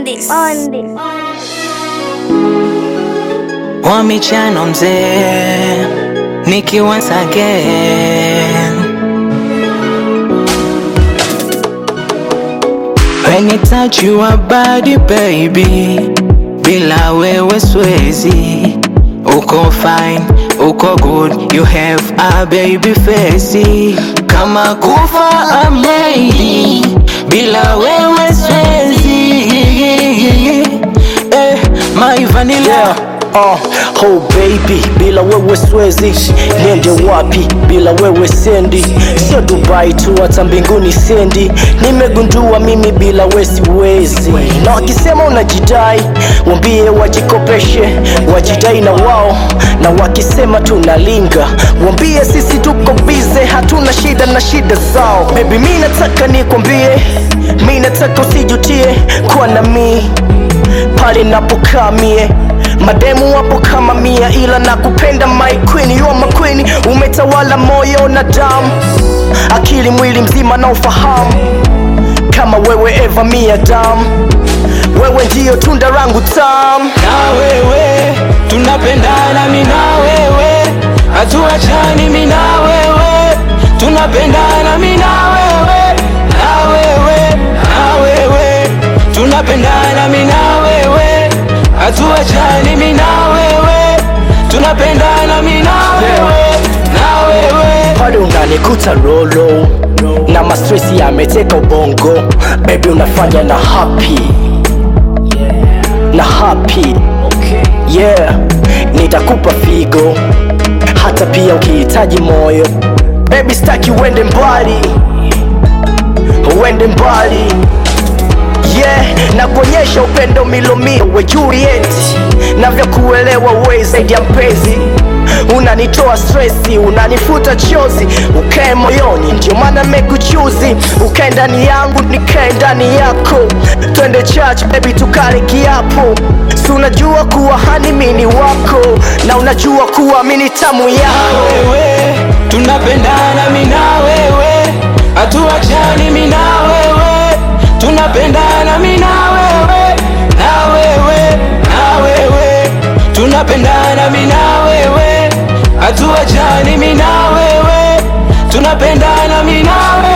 this. On this. wa michano mzee Nikki once again When it touch your body baby Bila wewe swezi Uko fine, uko good You have a baby face Kama kufa I'm ready Bila wewe swezi Eh, my vanilla Yeah, uh, oh baby, bila wewe swezi niende wapi? Bila wewe sendi, sio Dubai tu, hata mbinguni sendi. Nimegundua mimi bila wewe siwezi, na wakisema unajidai, wambie wajikopeshe, wajidai na wao, na wakisema tunalinga, wambie sisi tuko bize, hatuna shida na shida zao. Baby, mi nataka nikwambie, mi nataka usijutie kuwa na mii pale napokaa mie mademu wapo kama mia ila nakupenda my queen you are my queen umetawala moyo na damu akili mwili mzima na ufahamu kama wewe eva mia damu wewe ndiyo tunda rangu tamu na wewe tunapendana mi na wewe hatuachani mi na wewe tunapendana mi na wewe na wewe na wewe tunapendana mi na wewe hatuachani mi na wewe tunapendana mi na wewe na wewe pale unanikuta rolo na mastresi yameteka ubongo bebi unafanya na happy na happy yeah nitakupa figo hata pia ukihitaji moyo bebi staki uende mbali uende mbali yeah na kuonyesha upendo milomio we Juliet navyokuelewa we zaidi ya mpenzi unanitoa stresi unanifuta chozi ukae moyoni ndio maana mekuchuzi ukae ndani yangu nikae ndani yako twende church baby tukale kiapo si unajua kuwa hani mini wako na unajua kuwa mini tamu yako wewe tunapendana mi na wewe hatuachani mi na wewe tunapendana mi na wewe na wewe na wewe tunapendana mi na wewe hatuachani mi na wewe tunapendana mi na wewe